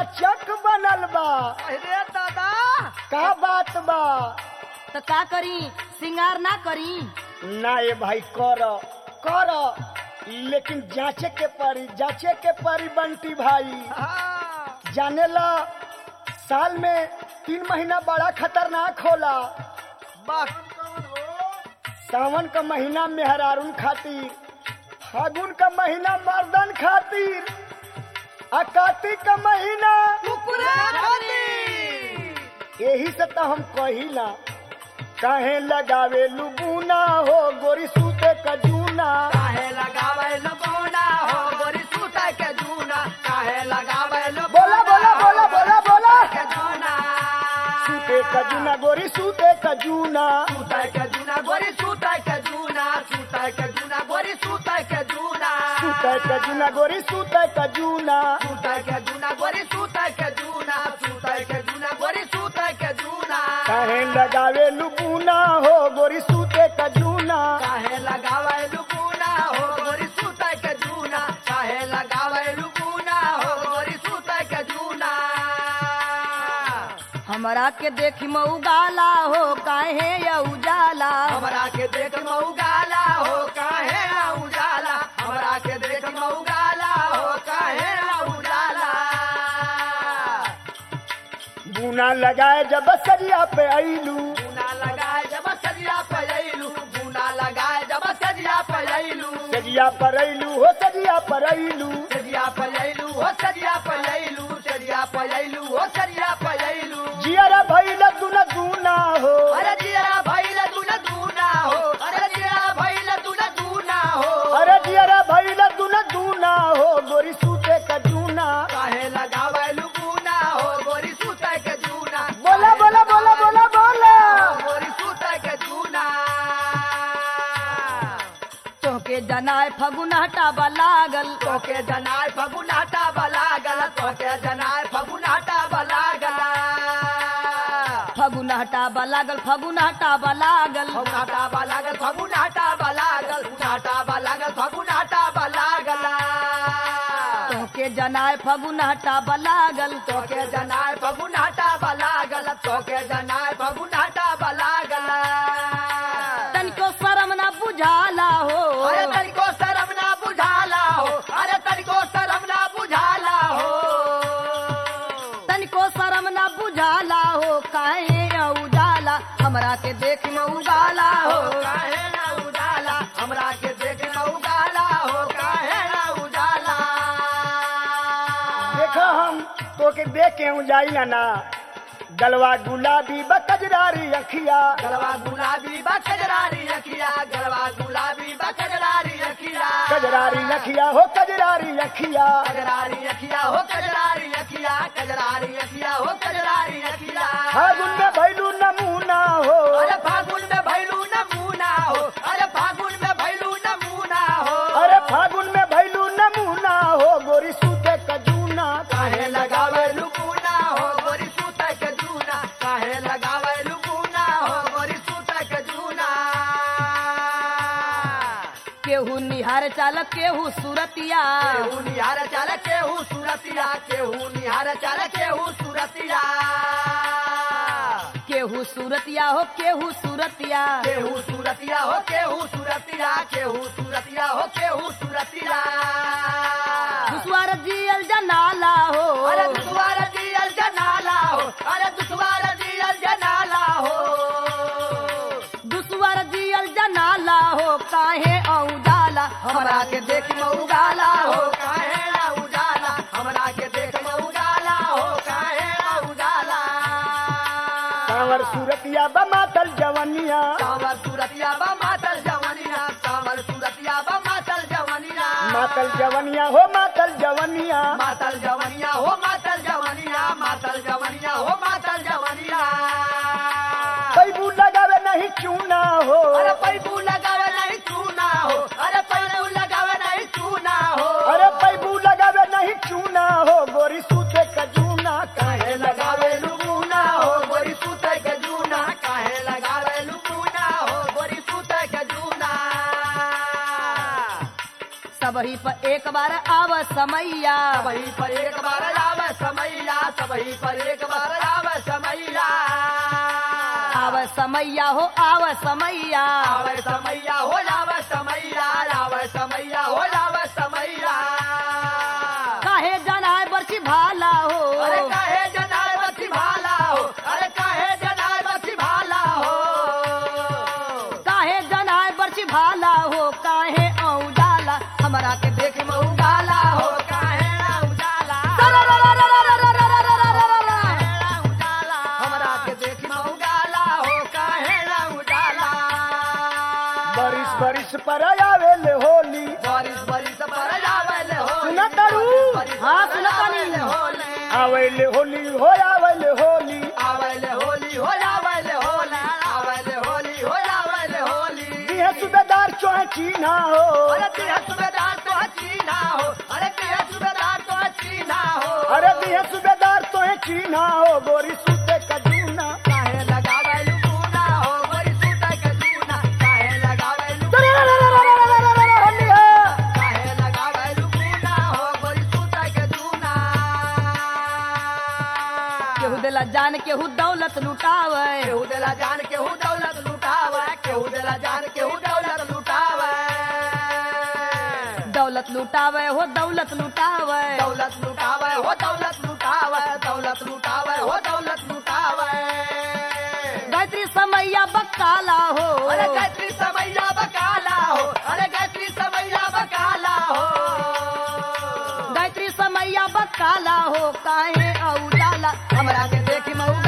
चक बनल बा अरे दादा का बात बा तो का करी सिंगार ना करी ना ये भाई कर कर लेकिन जांचे के परी जांचे के परी बंटी भाई हाँ जाने ला साल में तीन महीना बड़ा खतरनाक होला बस सावन का महीना मेहरारून खातिर फागुन का महीना मर्दन खातिर आ कार्तिक का महीना कुकुरा खाती यही से तो हम कहिला काहे लगावे लुबूना हो गोरी सूते का जूना काहे लगावे लबोना हो गोरी सूता के जूना काहे लगावे बोला बोला बोला बोला बोला के जूना सूते का जूना गोरी सूते का जूना सूता के जूना गोरी सूता के जूना सूता के जूना गोरी सूता के जूना सूते का जूना गोरी सूते का जूना सूता के जूना गोरी सूता के जूना सूता के जूना गोरी सूता के जूना काहे लगावे लुबूना हो गोरी सूते का जूना काहे लगावे लुकुना हो गोरी सूता के जूना काहे लगावे लुकुना हो गोरी सूता के जूना हमरा के देखी मऊ गाला हो काहे या उजाला हमरा के देख मऊगाला हो काहे ना उजाला हमरा के देख मऊगाला हो काहे ना उजाला बूना लगाए जब सरिया पे ऐलू बूना लगाए जब सजिया पलैलू बूना लगाए जब सजिया पलैलू सरिया पर ऐलू हो सरिया पर ऐलू सजिया पलैलू हो सजिया पलैलू सजिया पलैलू हो सजिया पलैलू जियरा भैल दुन दूना हो अरे जिया भैल तू न दूना हो अरे जिया भैल तू न दूना हो अरे जियरा भैल दुन दूना हो गोरी सूते का जूना काहे लगावे लुकुना हो गोरी सूता के जूना बोला बोला बोला बोला बोला गोरी सूता के जूना तोके जनाए फगुनाटा लागल तोके जनाय फगुनाटा बलागल तोके जनाय फगुनाटा बलागल फगुनाटा लागल फगुनाटा लागल फगुनाटा बलागल फगुनाटा बलागल फगुनाटा बलागल फगुनाटा बलागल तोके जनाए फगुनाटा लागल तोके जनाय फगुनाटा बलागल तोके जनाय फगुनाटा बलागल तनिको शरम ना बुझाला हो अरे तनिको शरम ना बुझाला हो अरे तनिको शरम ना बुझाला हो तनिको शरम ना बुझाला हो काहे या उजाला हमरा के देख में उजाला हो काहे ना उजाला हमरा के देख ना उजाला हो काहे ना उजाला देखा हम तो के देख के हूँ जाई ना ना गलवा गुलाबी बकजरारी अखिया गलवा गुलाबी बा कजरारी रखिया गलवा गुलाबी बा कजरारी रखिया कजरारी अखिया हो कजरारी अखिया कजरारी रखिया हो कजरारी रखिया कजरारी रखिया हो कजरारी रखिया फागुन में भैलू नमूना हो अरे फागुन में भैलू नमूना हो अरे फागुन में भैलू नमूना हो अरे फागुन में भैलू नमूना हो गोरी सूते का जूना काहे लगावे लुकुना हो गोरी सूता के जूना काहे लगावे लुकुना हो गोरी सूता के जूना केहू निहार चाल केहू सुरतिया केहू निहार चाल केहू सुरतिया केहू निहार चाल केहू सुरतिया केहू सुरतिया हो केहू सुरतिया केहू सुरतिया हो केहू सुरतिया केहू सुरतिया हो केहू सुरतिया दुश्वार जियल जनाला हो अरे दुश्वार दियल जनाला हो अरे दुश्वार दियल जनाला हो दुश्वार जियल जनाला हो काहे औजाला हमरा के देख में उजाला हो काहे ना उजाला हमरा के देख में उजाला हो काहे ना उजाला कांवर सूरतिया बमातल जवनिया कांवर सूरतिया बा मातल जवनिया कांवर सूरतिया बा मातल जवनिया मातल जवनिया हो मातल जवनिया मातल जवनिया हो मातल जवनिया मातल जवनिया हो मातल जवनिया पैबू लगावे नहीं चूना हो अरे पैबू लगावे नहीं चूना हो अरे पैबू लगावे नहीं चूना हो अरे पैबू लगावे नहीं चूना हो गोरी सूते का जूना काहे लगावे लुकुना हो गोरी सूते के जूना काहे लगावे लुकुना हो गोरी सूते के जूना सबही पर एक बार आव समैया वही पर एक बार आवे समैया वही पर एक बार आवे समैया आव समैया हो आव समैया आवे समैया हो जावे समैया आवे समैया हो जावे समैया काहे जनाय बरछी भाला हो अरे काहे जनाय बची भाला हो अरे काहे जनाय बची भाला हो काहे जनाय बरछी भाला हो काहे औजाला हमरा के देख में उगाला हो हो काहे ना उजाला हमरा के देख उजाला हो काहे ना उजाला बरिस बरिस पर आवेले होली बारिश बारिश पर जावेल हो सुना तारू? हाँ, सुना तानी। आवेले होली हो आवेले होली आवेले होली हो जावेले होली आवेले होली हो जावेले होली दिहे सुबेदार चोहे चीना हो अरे तेरा सुबेदार तो चीना हो अरे तेरा सुबेदार तो चीना हो अरे दिहे सुबेदार तोहे चीना हो गोरी सूते कजूना काहे लगावे लुकुना हो बड़ी सूता के जूना काहे लगावे लुकुना होली है काहे लगावे लुकुना हो बड़ी सूता के जूना केहू देला जान केहू दौलत लुटावे केहू देला जान केहू दौलत लुटावे केहू देला जान केहू दौलत लुटावे दौलत लुटावे हो दौलत लुटावे दौलत लुटावे हो दौलत लुटावे दौलत लुटावे हो दौलत लुटावे गायत्री समैया बकाला हो अरे गायत्री समैया बकाला हो अरे गायत्री समैया बकाला हो गायत्री समैया बकाला हो काहे औजाला हमरा के देखी मऊ